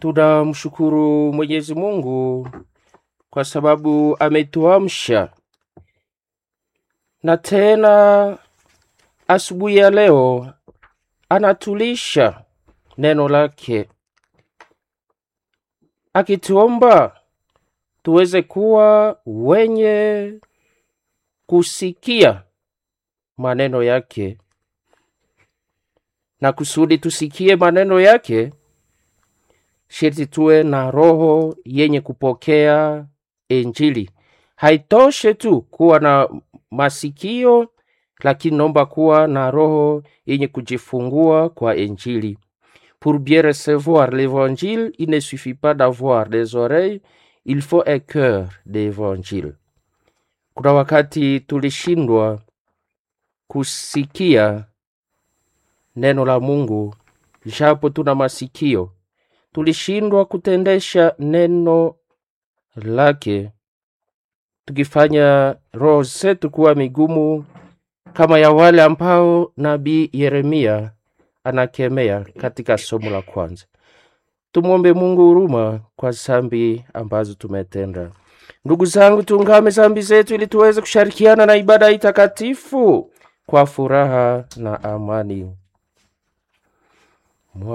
Tunamshukuru Mwenyezi Mungu kwa sababu ametuamsha na tena asubuhi ya leo anatulisha neno lake, akituomba tuweze kuwa wenye kusikia maneno yake, na kusudi tusikie maneno yake, sharti tuwe na roho yenye kupokea Injili. Haitoshe tu kuwa na masikio, lakini naomba kuwa na roho yenye kujifungua kwa Injili. Pour bien recevoir l'évangile, il ne suffit pas d'avoir des oreilles, il faut un cœur d'évangile. Kuna wakati tulishindwa kusikia neno la Mungu japo tuna masikio, tulishindwa kutendesha neno lake, tukifanya roho zetu kuwa migumu kama ya wale ambao nabii Yeremia anakemea katika somo la kwanza. Tumwombe Mungu huruma kwa zambi ambazo tumetenda. Ndugu zangu, tuungame zambi zetu ili tuweze kushirikiana na ibada hii takatifu kwa furaha na amani.